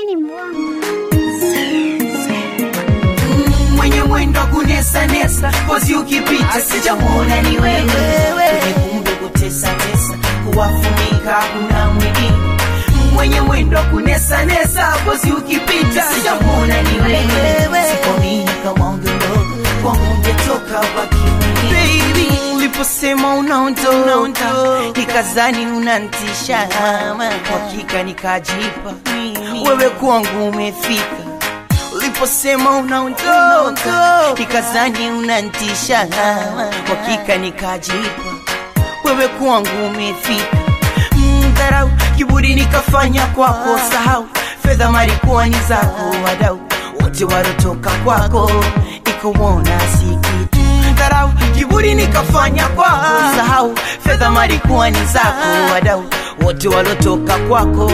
ni mwongo. mwenye mwendo wa kunesa nesa kozi ukipita sijamwona ni wewe kwenye kumbe kutesa tesa kuwafunika kuna mwingine mwenye mwendo wa kunesa nesa kozi ukipita sijamwona ni wewe sikwamini kama ungeondoka kwangu ungetoka baki Baby, uliposema unaondoka nikazani unantisha hakika nikajipa wewe kwangu umefika uliposema unaondoka nikazani unantisha hakika nikajipa wewe kwangu umefika Mm, dharau kiburi nikafanya kwako sahau fedha marikuwa ni zako wadau wote warotoka kwako ikuona si kitu dharau kiburi nikafanya kwako sahau fedha marikuwa ni zako wadau wote walotoka kwako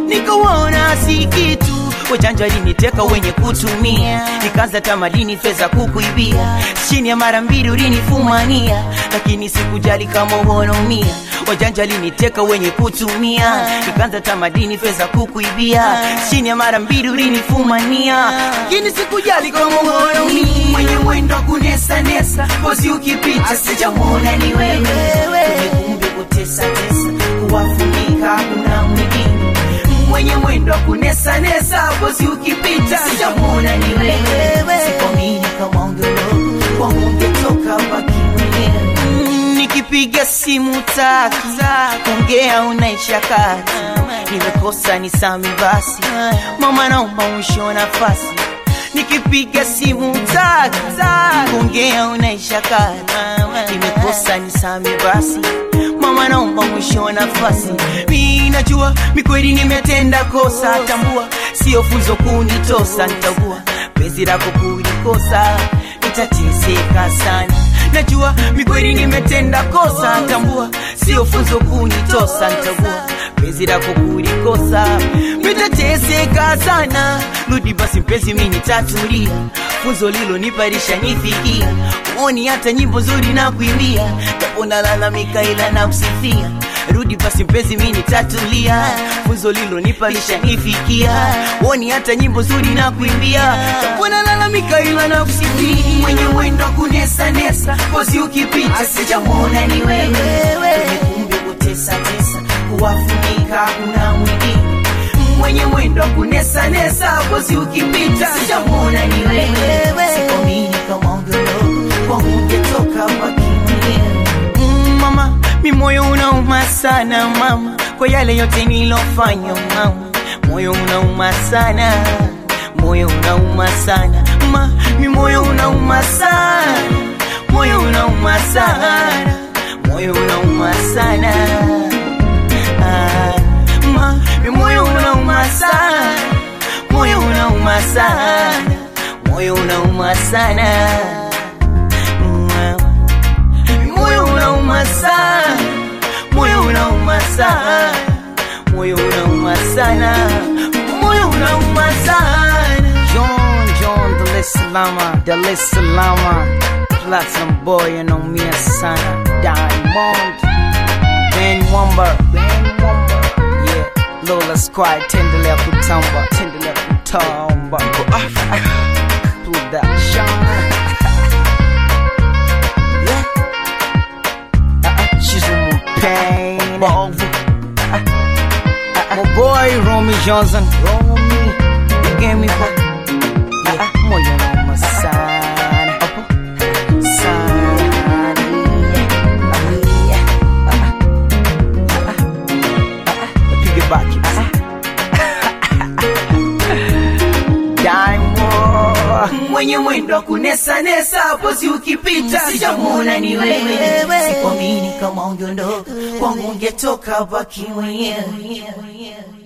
nikuona si kitu wajanja liniteka wenye kutumia nikaanza tamadini fedha kukuibia chini ya mara mbili ulinifumania lakini sikujali kama unaumia wajanja liniteka wenye kutumia nikaanza tamadini fedha kukuibia chini ya mara mbili ulinifumania lakini sikujali kama unaumia mwenye mwendo wa kunesa nesa kozi ukipita sijamwona ni wewe kwenye kumbe kutesa tesa kuwafunika kuna mwingine mwenye mwendo wa kunesa nesa kozi ukipita sijamwona ni wewe sikwamini kama ungeondoka kwangu ungetoka baki mwenyewe Mm, nikipiga simu taki kuongea unaisha kati nimekosa ni sami basi mama naomba mwisho wa nafasi nikipiga simu taki kuongea unaisha kati nimekosa ni sami basi mama naomba mwisho wa nafasi mi najua mikweli nimetenda kosa tambua sio funzo kunitosa nitagua penzi lako kulikosa nitateseka sana najua mikweli nimetenda kosa tambua sio funzo kunitosa nitagua penzi lako kulikosa nitateseka sana rudi basi mpenzi mi nitatulia funzo lilo niparisha nifikia uoni hata nyimbo nzuri na kuimbia japo nalalamika ila na msifia rudi basi mpenzi mi nitatulia funzo lilo niparisha nifikia uoni hata nyimbo nzuri na kuimbia japo nalalamika ila na kusifia mwenye mwendo wa kunesa nesa kozi ukipita sijamwona ni wewe kwenye kumbe kutesa tesa kuwafunika kuna mwingine mwenye mwendo wa kunesa nesa kozi ukipita sijamwona ni wewe sikwamini kama ungeondoka kwangu ungetoka baki mwenyewe Mm, mama mi moyo unauma sana mama kwa yale yote nilofanya mama moyo unauma sana moyo unauma sana ma mi moyo unauma sana moyo unauma sana moyo unauma sana ah, ma mi moyo unauma sana moyo unauma sana moyo unauma sana Mama moyo unauma sana, moyo unauma sana, moyo unauma sana, moyo unauma sana. John John Dar es Salaam, Dar es Salaam, Platinum Boy anaumia sana, Diamond, Ben Wamba, Ben Wamba, yeah, Lola Squad, tendelea kutamba, tendelea kutamba, kwa Africa, production. Yeah. Shizumu Pain Bovu My boy Romy Johnson Romy You gave me for yeah. Moyo noma sana Sana Napige baki Diamond mwenye mwendo wa kunesa nesa pozi ukipita sijamwona ni wewe sikwamini kama ungeondoka kwangu ungetoka baki mwenyewe